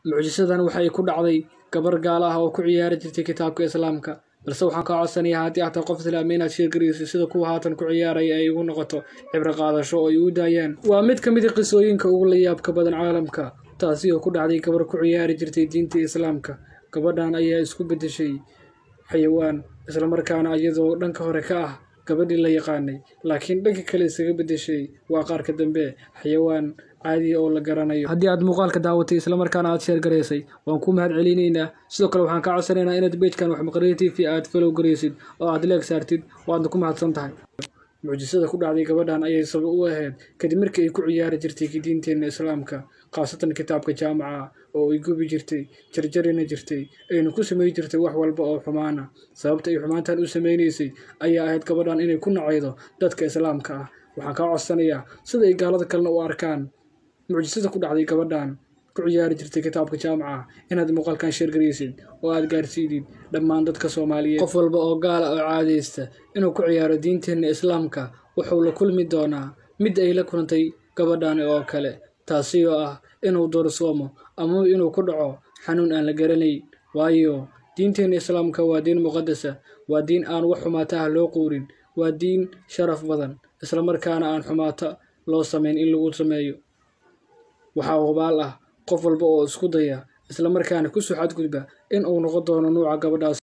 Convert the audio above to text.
mucjisadan waxay ku dhacday gabar gaala ah oo ku ciyaari jirtay kitaabka islaamka balse waxaan kaa codsanayaa haddii aad tahay qof islaami inaad sheergaraysid sida kuwa haatan ku ciyaaraya ay ugu noqoto cibro qaadasho oo ay u daayaan waa mid ka mid a qisooyinka ugu layaabka badan caalamka taasi oo ku dhacday gabar ku ciyaari jirtay diinta islaamka gabadhan ayaa isku beddeshay xayawaan islamarkaana iyadoo dhanka hore ka ah gabadhii la yaqaanay laakiin dhanka kale isaga beddeshay waa qaarka dambe xayawaan caadiya oo la garanayo haddii aad muuqaalka daawatay islamarkaana aad sheer garaysay waan ku mahad celinaynaa sidoo kale waxaan kaa codsanaynaa inaad beejkan waxmaqariya t v aad falow garaysid oo aad leeg saartid waadna ku mahadsan tahay mucjisada ku dhacday gabadhan ayay sabab u ahayd kadib markii ay ku ciyaari jirtay diinteenna islaamka khaasatan kitaabka jaamaca oo ay gubi jirtay jarjarina jirtay ayna ku samay jirtay wax walba oo xumaana sababta ay xumaantan u samaynaysay ayaa ahayd gabadhan inay ku nacaydo dadka islaamka ah waxaan kaa codsanayaa sida ay gaalada kalena u arkaan mucjisada ku dhacday gabadhan ku ciyaari jirtay kitaabka jaamaca inaad muuqaalkan sheergaraysid oo aad gaarsiidid dhammaan dadka soomaaliyeed qof walba oo gaala oo caadaysta inuu ku ciyaaro diinteenna islaamka wuxuu la kulmi doonaa mid ay la kulantay gabadhan oo kale taasi oo ah inuu doorsoomo ama inuu ku dhaco xanuun aan la garanayn waayo diinteenna islaamka waa diin muqadasa waa diin aan wax xumaata ah loo quurin waa diin sharaf badan islamarkaana aan xumaata loo samayn in lagu sameeyo waxaa hubaal ah qof walba oo isku daya islamarkaana ku soo xadgudba in uu noqon doono nuuca gabadhaas